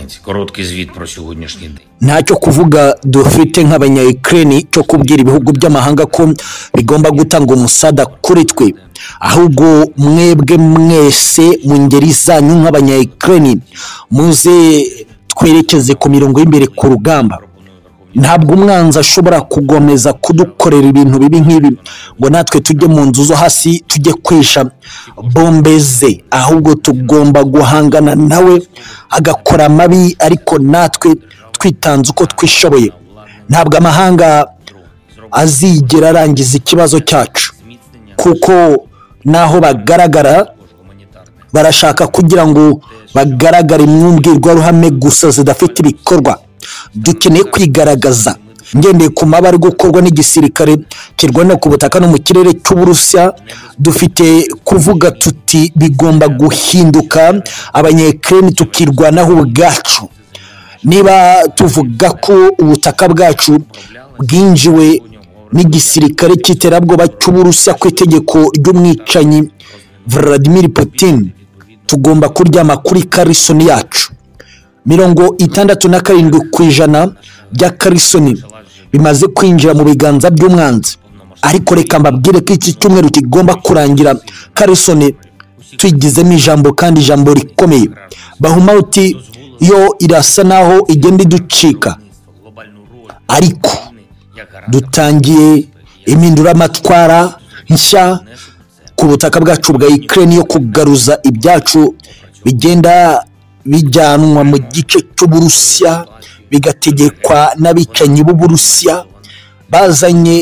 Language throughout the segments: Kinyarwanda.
Зеленський. Короткий звіт про сьогоднішній день. ntacyo kuvuga dufite nk'abanyayukreni cyo kubwira ibihugu by'amahanga ko bigomba gutanga umusada kuri twe ahubwo mwebwe mwese mu ngeri zanyu nk'abanyayukreni muze twerekeze ku mirongo y'imbere ku rugamba ntabwo umwanzi ashobora kugomeza kudukorera ibintu bibi nk'ibi ngo natwe tujye mu nzu zo hasi tujye kwisha bombe ze ahubwo tugomba guhangana nawe agakora amabi ariko natwe twitanze uko twishoboye ntabwo amahanga azigera arangiza ikibazo cyacu kuko naho bagaragara barashaka kugira ngo bagaragare mu mbwirwaruhame gusa zidafite ibikorwa dukeneye kwigaragaza ngendeye ku maba ari gukorwa n'igisirikare kirwanira ku butaka no mu kirere cy'uburusiya dufite kuvuga tuti bigomba guhinduka abanyekireni tukirwanaho ubwacu niba tuvuga ko ubutaka bwacu bwinjiwe n'igisirikare cy'iterabwoba cy'uburusiya ku itegeko ry'umwicanyi Vladimir Putin tugomba kuryama kuri karisoni yacu mirongo itandatu na karindwi ku ijana bya karisoni bimaze kwinjira mu biganza by'umwanzi ariko reka mbabwire ko iki cyumweru kigomba kurangira karisoni tuyigizemo ijambo kandi ijambo rikomeye bahumawuti yo irasa naho igenda iducika ariko dutangiye impinduramatwara nshya ku butaka bwacu bwa Ukraine yo kugaruza ibyacu bigenda bijyanwa mu gice cy'uburusiya bigategekwa n'abicanyi b'uburusiya bazanye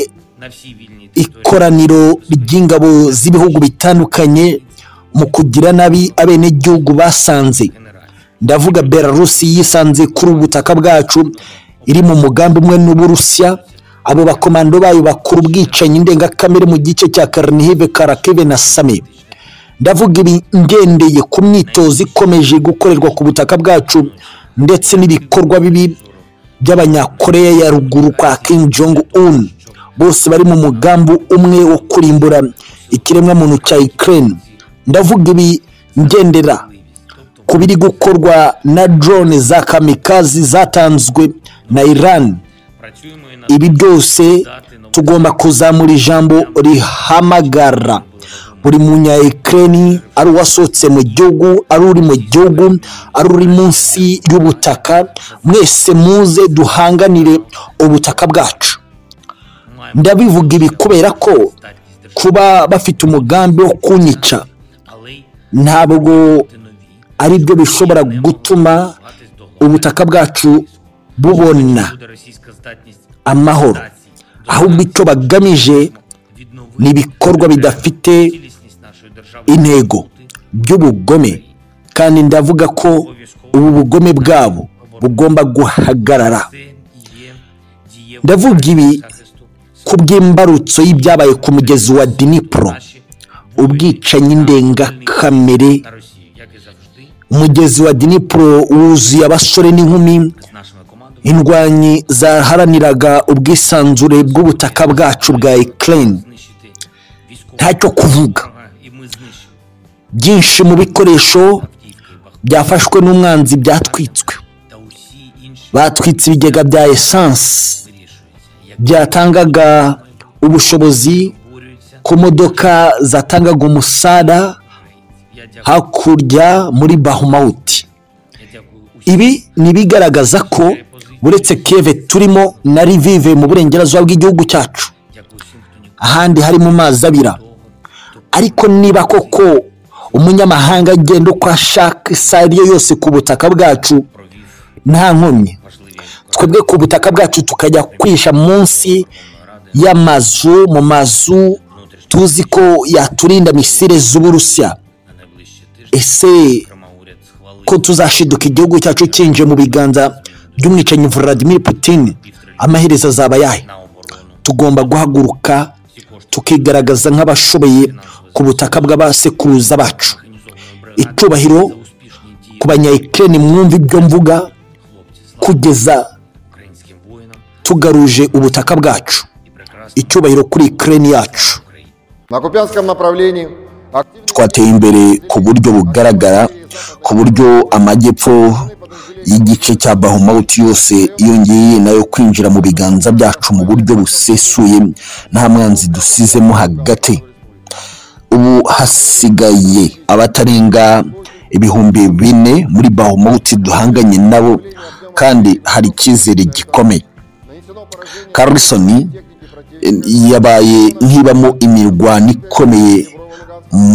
ikoraniro ry'ingabo z'ibihugu bitandukanye mu kugira nabi abenegihugu basanze ndavuga belarusi yisanze kuri ubu butaka bwacu iri mu mugambi umwe n'uburusiya abo bakomando bayo bakora ubwicanyi ndengakamere mu gice cya karinihive karakeve na same ndavuga ibi ngendeye ku myitozo ikomeje gukorerwa ku butaka bwacu ndetse n'ibikorwa bibi by'abanyakoreya ya ruguru kwa Kim Jong Un bose bari mu mugambi umwe wo kurimbura ikiremwamuntu cya Ukraine ndavuga ibi ngendera ku biri gukorwa na drone za kamikazi zatanzwe na Iran ibi byose tugomba kuzamura ijambo rihamagara buri munyayikireni ari uwasohotse mu gihugu ari uri mu gihugu ari uri munsi y'ubutaka mwese muze duhanganire ubutaka bwacu ndabivuga ibi kubera ko kuba bafite umugambi wo kunyica ntabwo ari byo bishobora gutuma ubutaka bwacu bubona amahoro ahubwo icyo bagamije ni ibikorwa bidafite intego by'ubugome kandi ndavuga ko ubu bugome bwabo bugomba guhagarara ndavuga ibi ku bw'imbarutso y'ibyabaye ku mugezi wa dinipuro ubwicanyi ndengakamere umugezi wa dinipuro wuzuye abasore n'inkumi indwanyi zaharaniraga ubwisanzure bw'ubutaka bwacu bwa Ukraine ntacyo kuvuga byinshi mu bikoresho byafashwe n'umwanzi byatwitswe batwitse ibigega bya esanse byatangaga ubushobozi ku modoka zatangaga umusada hakurya muri bahumawuti ibi ni bigaragaza ko uretse keve turimo na rivive mu burengerazuba bw'igihugu cyacu ahandi hari mu mazi abira ariko niba koko umunyamahanga agenda uko ashaka isa ari yo yose ku butaka bwacu nta nkomyi twebwe ku butaka bwacu tukajya kwisha munsi y'amazu mu mazu tuzi ko yaturinda misire z'uburusiya ese ko tuzashiduka igihugu cyacu cyinjiye mu biganza by'umwicanyi Vladimir Putin amaherezo azaba yahe tugomba guhaguruka tukigaragaza nk'abashoboye ku butaka bw'abasekuruza bacu icyubahiro ku banyayikireni mwumva ibyo mvuga kugeza tugaruje ubutaka bwacu icyubahiro kuri ikireni yacu На Купянском направлении активно twateye imbere ku buryo bugaragara ku buryo amajyepfo y'igi- igice cya bahomawuti yose yongeye nayo kwinjira mu biganza byacu mu buryo busesuye nta mwanzi dusizemo hagati ubu hasigaye abatarenga ibihumbi bine muri bahomawuti duhanganye nabo kandi hari icyizere gikomeye Нанесено поражение Карлсон техники противника. yabaye nk'ibamo imirwano ikomeye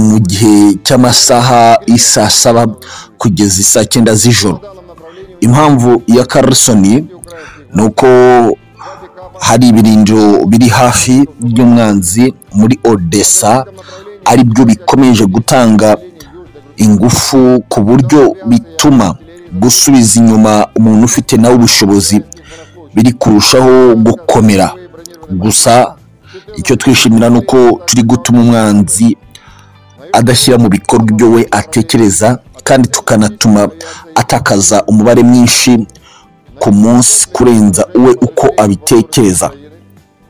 mu gihe cy'amasaha y'isaa saba kugeza isaa cyenda z'ijoro В данном направлении impamvu ya Carlson ni uko hari ibirindiro biri hafi by'umwanzi muri Odessa ari byo bikomeje gutanga ingufu ku buryo bituma gusubiza inyuma umuntu ufite nawe ubushobozi biri kurushaho gukomera gusa icyo twishimira ni uko turi gutuma umwanzi adashyira mu bikorwa ibyo we atekereza kandi tukanatuma atakaza umubare mwinshi ku munsi kurenza uwe uko abitekereza в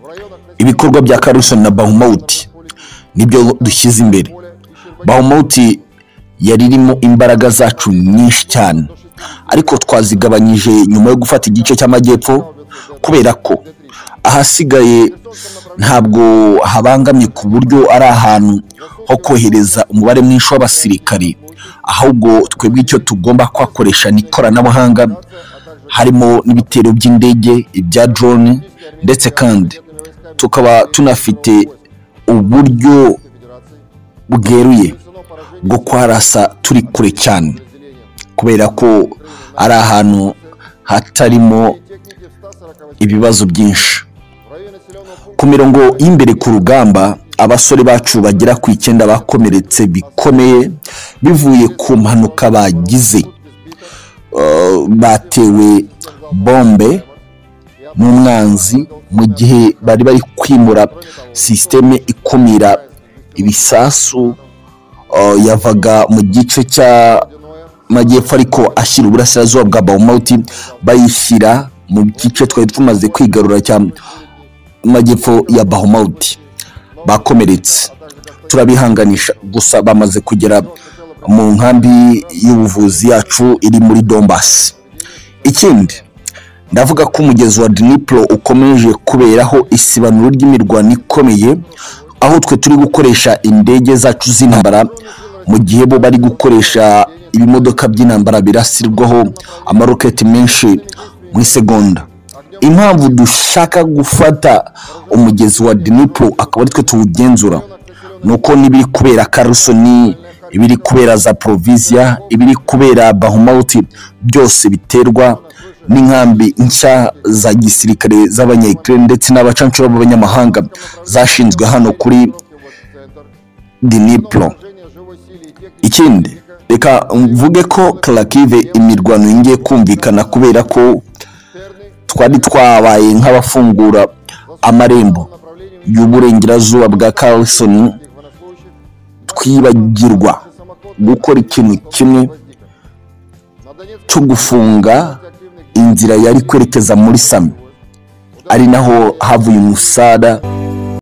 районах ibikorwa bya Carlson na Bahumauti nibyo dushyize imbere Bahumauti yari irimo imbaraga zacu nyinshi cyane ariko twazigabanyije nyuma yo gufata igice cy'amajyepfo kubera ko ahasigaye ntabwo habangamye ku buryo ari ahantu ho kohereza umubare mwinshi w'abasirikari ahubwo twebwe icyo tugomba kuhakoresha ni ikoranabuhanga harimo n'ibitero by'indege ibya drone ndetse kandi tukaba tunafite uburyo bweruye bwo kwarasa turi kure cyane kubera ko ari ahantu hatarimo техники в 140 ibibazo byinshi в районе населенного пункта ku mirongo y'imbere ku rugamba abasore bacu bagera ku icyenda bakomeretse bikomeye bivuye ku mpanuka bagize Eh, batewe bombe n'umwanzi mu gihe bari bari kwimura sisiteme ikumira ibisasu eh, yavaga mu gice cy'amajyepfo ariko ashyira uburasirazuba bwa bawumawuti bayishyira mu gice twari tumaze kwigarura cya majyepfo ya bahomawuti bakomeretse turabihanganisha gusa bamaze kugera mu nkambi y'ubuvuzi yacu iri muri dombasi ikindi ndavuga ko umugezi wa dinipuro ukomeje kuberaho isibanuro ry'imirwano ikomeye aho twe turi gukoresha indege zacu z'intambara mu gihe bo bari gukoresha ibimodoka by'intambara birasirwaho amaroketi menshi mu isegonda impamvu dushaka gufata umugezi wa dinipuro akaba ari twe tuwugenzura ni uko n'ibiri kubera karusoni ibiri kubera za poroviziya ibiri kubera bahomawuti byose biterwa n'inkambi nshya za gisirikare z'abanyayikirere ndetse n'abacanshuro b'abanyamahanga zashinzwe hano kuri центр dinipuro поражение живой силы и техники ikindi reka mvuge ko karakive imirwano yongeye kumvikana kubera ko twari twabaye nk'abafungura amarembo направлениями y'uburengerazuba bwa Carlson военнослужащих twibagirwa gukora ikintu kimwe на Донецк cyo gufunga активных inzira yari kwerekeza muri sami ari naho havuye umusada